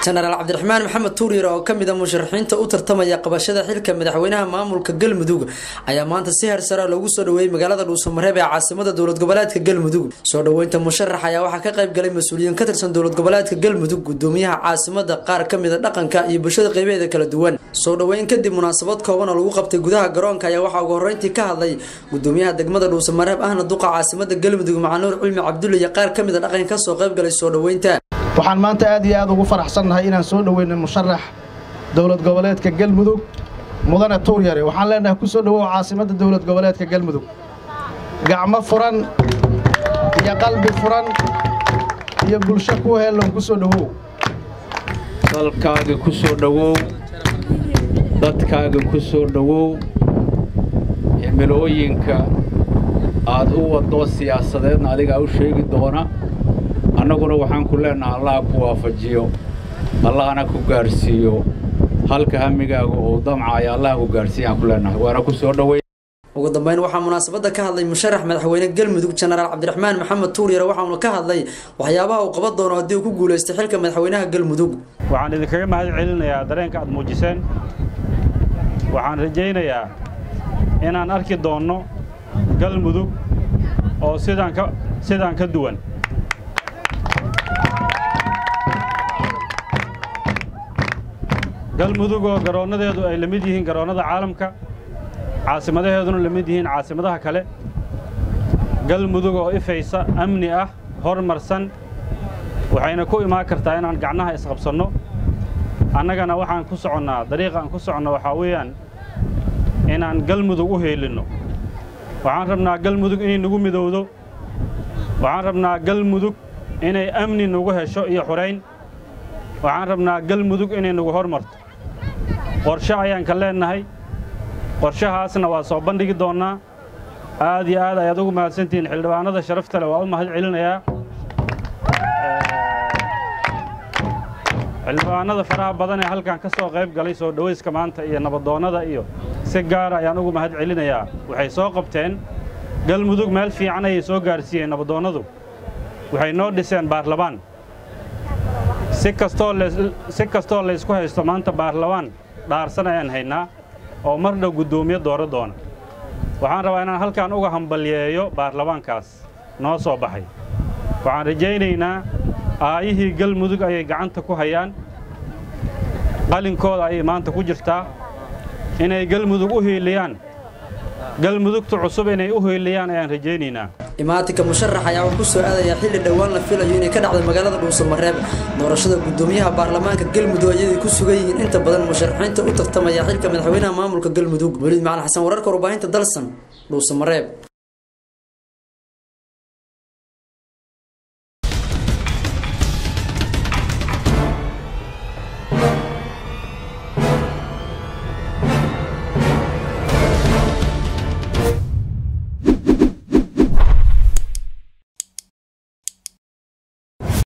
jenaraal cabdiraxmaan maxamed tuuryar oo kamid a musharaxiinta u tartamaya qabashada xilka madaxweynaha maamulka galmudug ayaa maanta si hersara loogu soo dhaweeyey magaalada dhuusamareeb ee caasimada dowlad goboleedka galmudug soo dhaweynta musharax ayaa waxaa ka qayb galay mas-uuliyiin ka tirsan dowlad goboleedka galmudug gudoomiyaha caasimada qaar kamida dhaqanka iyo bulshada qeybaheeda kala duwan soo dhaweyn kadib munaasabad kooban oo lagu qabtay gudaha garoonka ayaa waxaa ugu horeyntii ka hadlay gudoomiyaha degmada dhuusamareeb ahna duqa caasimada galmudug macanuur cilmi cabdulle iyo qaar kamida dhaqanka kasoo qayb galay soo dhaweynta waxaan maanta aad iyo aad ugu faraxsannahay inaan soo dhoweynay musharax dowlad goboleedka galmudug mudane tuuryare waxaan leenahay ku soo dhowow caasimadda dowlad goboleedka galmudug gacmo furan iyo qalbi furan iyo bulsho ku heellon ku soo dhowow dalkaaga ku soo dhowow dadkaaga ku soo dhowow cimilooyinka aad u waddo siyaasadeedna adigaa u sheegi doona annaguna waxaan ku leennaha allaha ku waafajiyo allahana ku gaadhsiiyo halka hamigaaga oo damcaya allaha ku gaadhsiiyaan ku leennahay waana ku soo dhowey ugu dambeyn waxaa munaasabada ka hadlay musharax madaxweyne galmudug jenaraal cabdiraxmaan maxamed tuuryare waxauna ka hadlay waxyaabaha uu qaban doono haddii uu ku guulaystay xilka madaxweynaha galmudug waxaan idinkaga mahad celinayaa dareenka aad muujiseen waxaan rajaynayaa inaan arki doonno galmudug oo sidaan ka sidaan ka duwan galmudug oo garoonnadeedu ay la mid yihiin garoonnada caalamka caasimadaheeduna la mid yihiin caasimadaha kale galmudug oo ifaysa amni ah hormarsan waxayna ku imaan kartaa inaan gacnaha isqabsanno annagana waxaan ku soconnaa dariiqa aan ku soconno waxaa weeyaan inaan galmudug u heelinno waxaan rabnaa galmudug inay nagu midowdo waxaan rabnaa galmudug inay amni nagu hesho iyo xurayn waxaan rabnaa galmudug inay nagu hormarto qorshe ayaan ka leennahay qorshahaasna waa soo bandhigi doonnaa aad iyo aad ayaad ugu mahadsantihiin xildhibaanada sharafta leh waa u mahad celinayaa xildhibaanada faraha badan ee halkan ka soo qayb galay soo dhowayska maanta iyo nabadoonnada iyo si gaara ayaan ugu mahad celinayaa waxay soo qabteen galmudug meel fiican ayay soo gaarsiiyeen nabadoonnadu waxay noo dhiseen baarlamaan si kastoo laysku haysto maanta baarlamaan dhaarsan ayaan haynaa oo mar dhow guddoomiye dooro doona waxaan rabaa inaan halkan uga hambalyeeyo baarlamaankaas noo soo baxay waxaan rajaynaynaa aayihii galmudug ayay gacanta ku hayaan qalinkooda ayay maanta ku jirtaa inay galmudug u hiiliyaan galmudugta cusub inay u hiiliyaan ayaan rajaynaynaa imaatinka musharax ayaa wuxuu ku soo aadayaa xilli dhowaan la filayo inay ka dhacdo magaalada dhuusamareeb doorashada gudoomiyaha baarlamaanka galmudug ayaday ku sugan yihiin inta badan musharaxiinta u tartamaya xilka madaxweynaha maamulka galmudug weliid macalin xasan wararka warbaahinta dalsan dhuusamareeb